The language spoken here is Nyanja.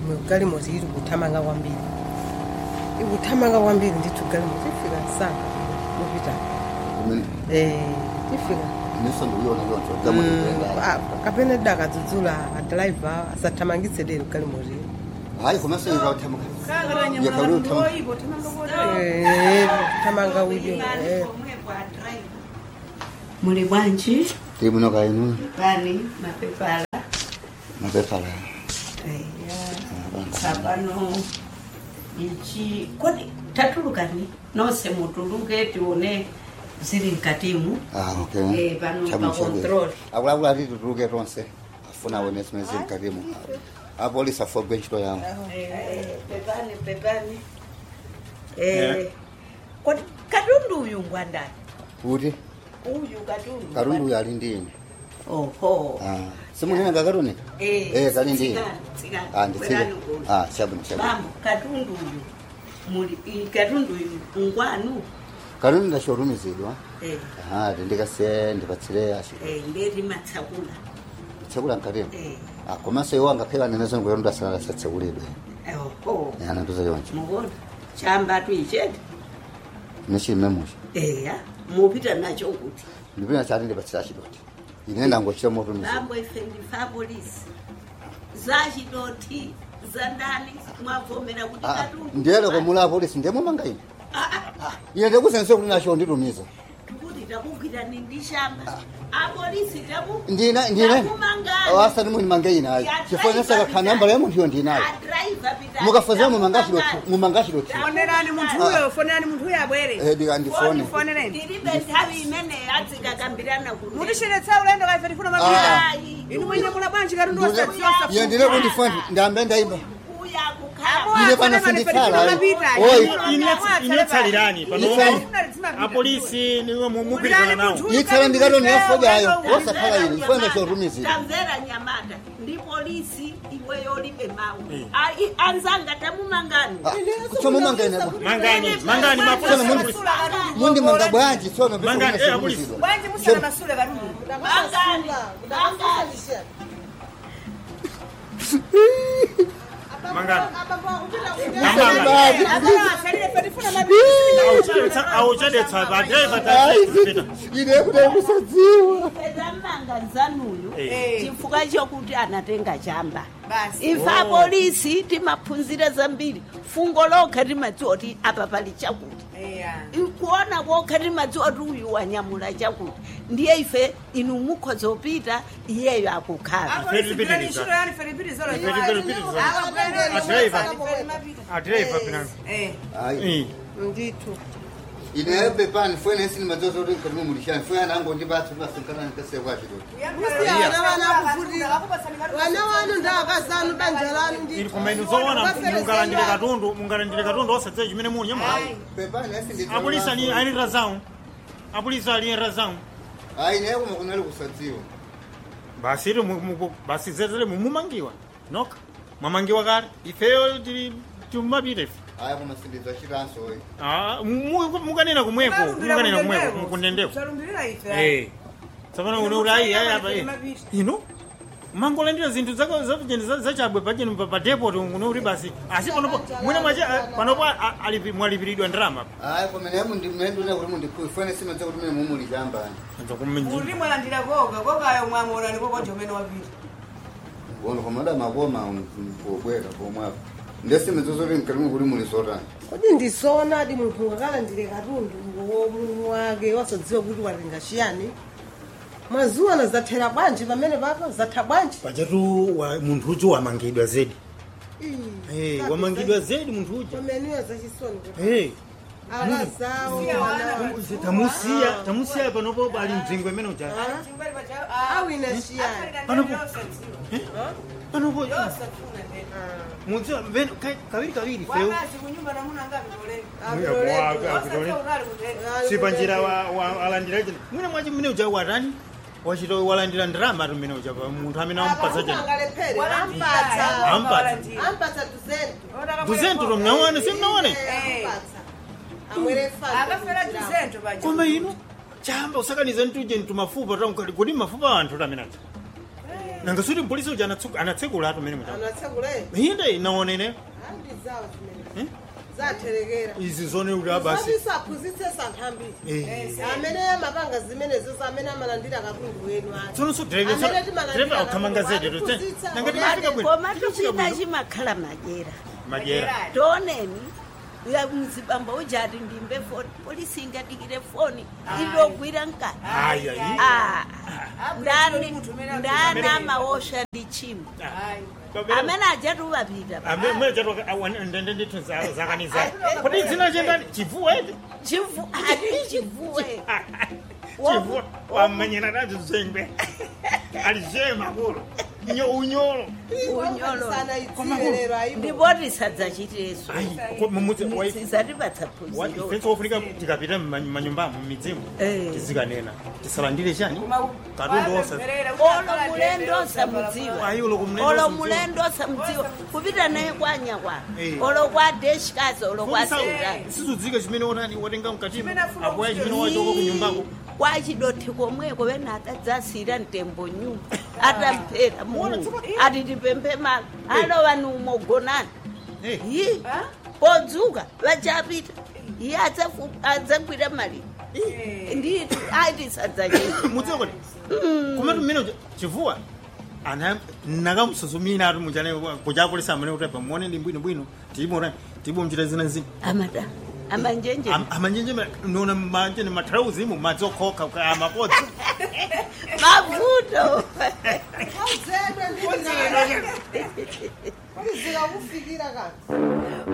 mugalimoto iri kuthamanga kwambiri ikuthamanga kwambiri ndithu galimoto ifika msanga mupita eh ifika niso ndikuiona yonto Mm, gamuaa ah, kapena dakadzudzula adriver asathamangitse lero galimoto iri hayi komanso ikauthama Eh, kuthamanga udyo eh. muli bwanji tiri muno kainu pani mapepala mapepala tsapano ichi kodi tatulukani nonse mutuluke tione zili mkatimu Eh, pano pa control. akulavula ati tutuluke tonse afuna aone zimene zili mkatimu apolisi afogwe ntchito yawo Eh, pepani pepani Eh, kodi katundu uyu ngwandani kuti uyu katundu katundu uyu ali ndi ine oho simunenga katunika Eh, Eh, kali ndi tsikani, tsikani. Ah, nditsike Bwerani kuno. Ah, chabwino chabwino bambo katundu uyu muli i- katundu uyu ngwanu katundu ndachotumizidwa Eh, aha tindikasiye ndipatsire achi eh, ndeti matsakula tsekula mkatimu Eh, Ah, komanso iwo angapheka nenezo ngoyo mndu asalala satsekulidwe oho anatuza yonje mukona chamba tuichete nechilimemucho eya mupita nacho kuti ndipina chati ndipatsira chidoti ine ndangochita motumiza bambo ife ndifa polisi zachidoti zandani mwavomera kuti katundu ndiyele komula apolisi ndemumanga ine ine ndikusense kuti nacho nditumiza tukuti takugwirani ndi shamba apolisi taku ndina ndine takumangani asati munimange inayo chifonesa kakha nambala ya munthu iyo ndinayo adriver pita mukafazira mumanga chidoti mumanga chidoti fonerani munthu uyo fonerani munthu uyo abwere Eh, ndika ndifone fonereni ndilibe nthawi imene adzikakambirana kuti mutishiretsera ulendo kaife tifuna mapita inu mwenye mula bwanji katundu wasatsiosa iye ndine kundifone ndambe ndaiba kuya kukhala ine pano sinditsala oyi inotsalirani pano Itsali. apolisi niwe mupirikana nawo yitsala ndikatoni yafojayo osakhala ine ifone chotumizira tamvera nyamata ndi polisi iwe yolibe mawu Ai- anzanga tamumangani chomumanga ine mangani mangani tsono mundi mundimanga bwanji tsono Mangani, eh, apolisi. bwanji musana masule katundu mangani mangani mangani auchadetsa badreva ine kuti musadziwa pedamanga nzanuyu Eh. chifukwa chokuti anatenga chamba basi ife apolisi timaphunzira zambiri fungo lokha timadziwa kuti apa pali chakuti eya kuona kokha timadziwa kuti uyu wanyamula chakuti ndiye ife inu mukhoza kupita iyeyo akukhala adreva pinano ayi ndithu ine pepani fwene sini madzozo kuti nkati mumulishani fwene anango ndipatsa pasinkanani nkasiyakwa chidoti musiyana vana kuvutira vana wanu ndakazanu banja lanu ili ndithu koma inu zoona mungalandire katundu mungalandire katundu osadziwa chimene muli nyamula pepani asi apolisi ali ali razão apolisi ali razão ayi naye koma kunali kusadziwa basi iri mu- mu- basi zezere mumumangiwa noka mwamangiwa kale ifeyo tili timapita ife ayi koma sindizachitanso oyi Ah, mu- mu- mukanena kumweko mukanena kumweko mukundendeko talumbirira ife Eh. tsopano uno uli ayi ayi apa eh. ino mangolandira zinthu zako zapacheni zachabwe pacheni pa- pa depot uno uli basi asi panopo mwina mwache ah, panopo ah, alipi- mwalipiridwa ndalama ayi koma naye mundimendune kuti mundikhuyi fwene simadza kuti mene mumulishambani kuti mwalandira koga kogayo mwamorani kokonje umene wapita ngono koma damakoma pobwera pomwapo ndesimadzozo kuti mkati kuti mulisotani kodi ndisona adi munthu ngakalandire katundu womunhu wake wasadziwa kuti watenga chiyani mwaziwana zathera bwanji pamene papa zatha bwanji pachatu wa- munthu uju wamangidwa zedi Eh, wamangidwa zedi munthu uja pameniyo zachisoni kuti Eh, akazawo tamusiya tamusiya panopo ali mdzingo imene uja awina chiyani panopo panopo mudziwa mveno ka- kaviri kaviri feu si panjira wa- wa- alandira chino mwina mwachi mmene uja watani wachito walandira ndirama tu mmene uja pa munthu amene amupatsa chino angalephere ampatsa ampatsa ampatsa tuzento tuzento to mnaone si mnaone ampatsa amwere akafera tuzento paja koma ino chamba usakaniza ntuje ntumafupa tankati kodi mafupa a anthu tamenaja nanga suti mpolisi uja anatsuka- anatsekula atu mene mucha anatsekule inde naonene handi zawo zimene Eh? zatherekera izi zone kuti abasi saphunzitse santhambiri Eh. amene amapanga zimenezo amene amalandira katundu wenu ake tsono so driver Amene timalandira driver akhamanga katundu zetu wake, kudzitsa. nanga Koma timafika bwino koma Timafika tuchina bwino. chimakhala majera majera toneni ya mzibambo ujati ndimbe foni polisi ingadikire foni ilogwira nkani Ayi, ayi. Ah, ndani Amene munthu amene ndani amaosha ndi chimo amene ajatuvapita ndende ndithu zakaniza kuti dzina chendani chivuwa iti chivu ati chivuwe chivuwa wamanyira nazo zengwe alize makulu nyo unyolo unyolo sanaidzirelero ayibo ndipoti sadzachitireso mumudzi sizatipatsa phunziro ifenso ofunika tikapita mumanyumbamo mumidzimu Eh. tizikanena tisalandire chani katundu osa olo mulendo osamudziwa Ayi, ulo kumulendo olo osamudziwa. mulendo osamudziwa kupita naye kwanya kwa Eh. olo kwa deshikazi olo kwa sendani sizudzika chimene onani watenga mkatimo Chimene afuna apoya kuchita. chimene wachoko kunyumbako kwa chidothi komweko wena atadzasira mtembo nyumba atamphera mungu ati tipemphe malo alova ni umogonani Eh. yi podzuka vachapita iye adzafu- adzagwira mali nditi aiti sadzachita mudziwa kuti kumati mmene uja- chivuwa ana nakamusuzumira ati muchane kuchakulisa amene utapa muone ndi bwinobwino tiimona tiibomuchita zina zina amata amanjenje Am- amanjenjemera nona manjene matrauzimu madzi okhoka amapodzi mavuto auzedwe ndizikakufikira kati